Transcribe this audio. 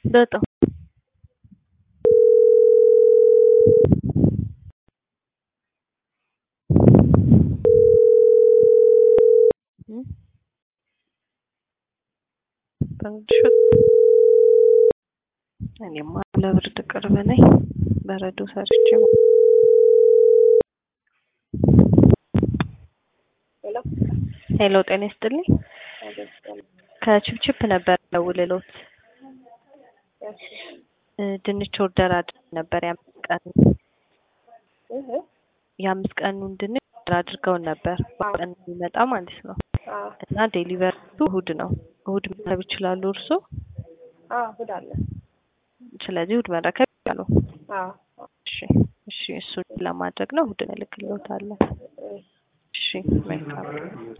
በጣም እኔማ ለብርድ ቅርብ ነኝ። በረዶ ሰርቼ ሄሎ፣ ጤና ይስጥልኝ። ከችፕችፕ ነበር ደውልሎት ድንች ኦርደር አድርገን ነበር። የአምስት ቀን የአምስት ቀኑን ድንች ኦርደር አድርገውን ነበር ቀን የሚመጣ ማለት ነው። እና ዴሊቨሪቱ እሁድ ነው። እሁድ መረከብ ይችላሉ እርሶ? እሁድ አለ። ስለዚህ እሁድ መረከብ ይችላሉ። እሺ፣ እሺ። እሱን ለማድረግ ነው እሁድ እልክልዎታለሁ። እሺ፣ መልካም